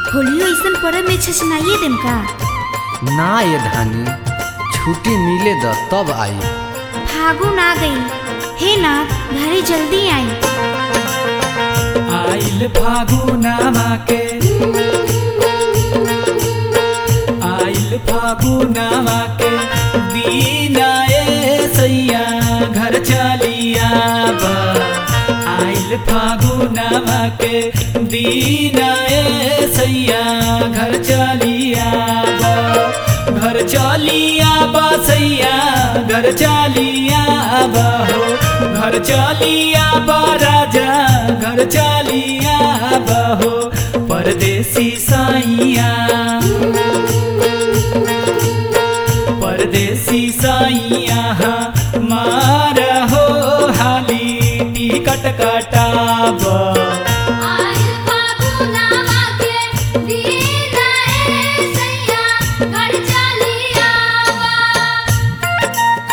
होलियो ऐसन पर्व में छछनाइए देम का ना ये धानी छुट्टी मिले द तब आई फागुन आ गई हे नाथ घरे जल्दी आई आइल फागुनामा के आइल फागुनामा के दीना ए सैया घर चलिया बा आइल फागुनामा के दीना ए सैया घर चलिया बा घर चलिया बा सैया घर चलिया बा हो घर चलिया बा राजा घर चलिया बा हो परदेसी साइया परदेसी साइया मार हो हाली टिकट कटाब आइल फागुनामा के दीना ए सैया घर चलिया बा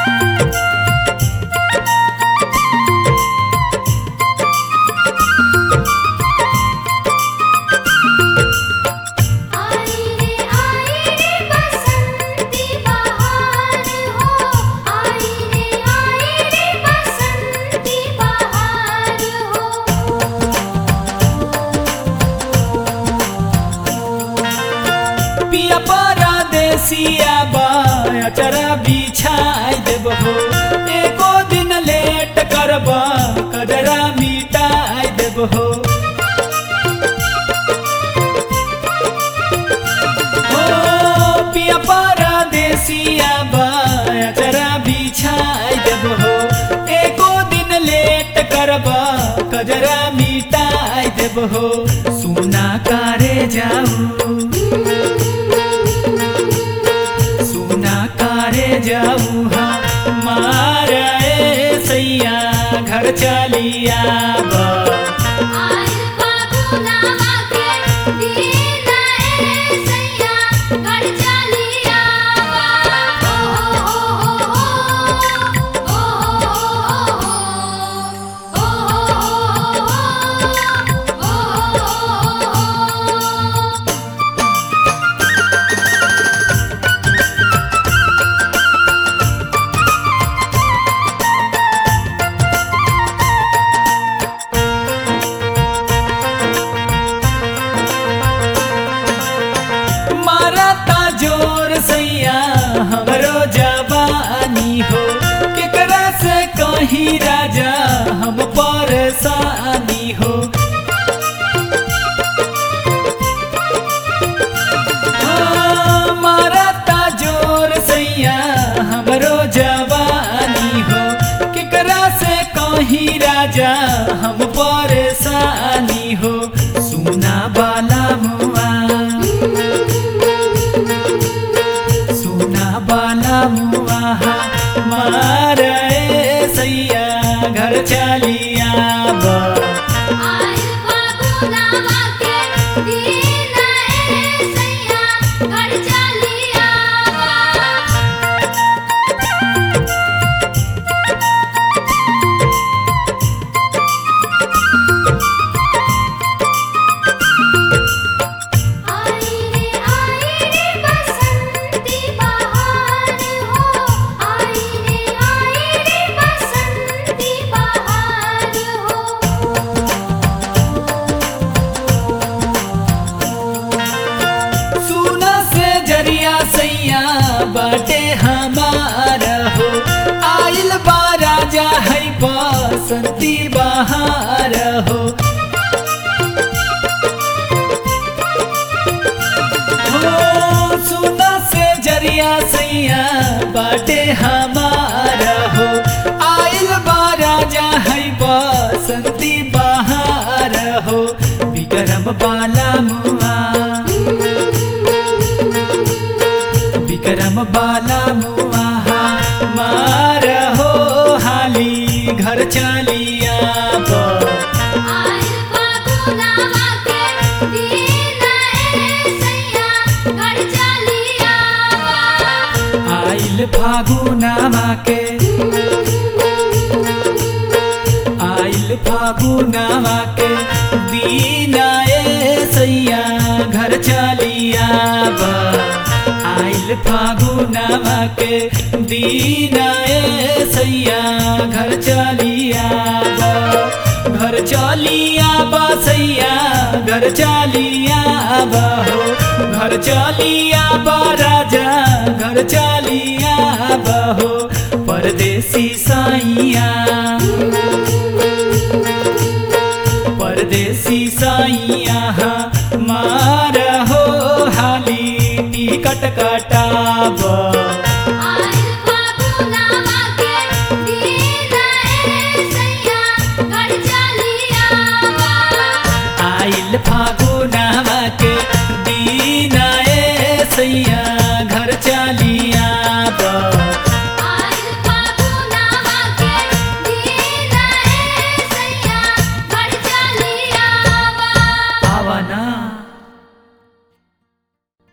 आई रे आई रे बसंती बहार हो आई रे आई रे बसंती बहार हो पिया परदेसिया बाचरा बिछाई देब हो एको दिन लेट करब कजरा मिटाई देब हो हो पिया परदेसिया बाचरा बिछाई देब हो एको दिन लेट करब कजरा मिटाई देब हो सुना कारे जाऊ सुना कारे जाऊ मारे सैया घर चलिया बा आइल फागुनामा के दीना ए सैया घर चलिया बा ओ हो हो हो ओ हो हो मारता जोर सैया हमरो जवानी हो केकरा से कहीं राजा हम परेशानी हो हाँ, मारता जोर सैया हमरो जवानी हो केकरा से कहीं राजा हम परेशानी हो सुना बाला मुआ सुना बाला मुआ मारे सैया घर चलिया बा आइल फागुनामा के दीना ए सैया घर चलिया बा आई रे आई रे बसंती बहार हो आई रे आई रे बसंती बहार हो सुना से जरिया सैया बाटे हमार हो आइल बा राजा है बसंती बहार हो हो सुना से जरिया सैया बाटे हमार हो आइल बा राजा है बसंती बहार हो विक्रम बाला मुआ विक्रम बाला मुआ मार हो हाली घर चलिया बा आइल फागुनामा के दीना ए सैया घर चलिया बा आइल फागुनामा के आइल फागुनामा के दीना ए सैया चलिया बा आइल फागुनावा के दीन ए सैया घर चलिया बा घर चलिया बा सैया घर चलिया बा हो घर चलिया बा राजा घर चलिया बा हो परदेसी साइया परदेसी साइया मार हो हाली टिकट कटाब आइल फागुनावा के दीन ए सैया घर चलिया आइल फागुनावा के दीन ए सैया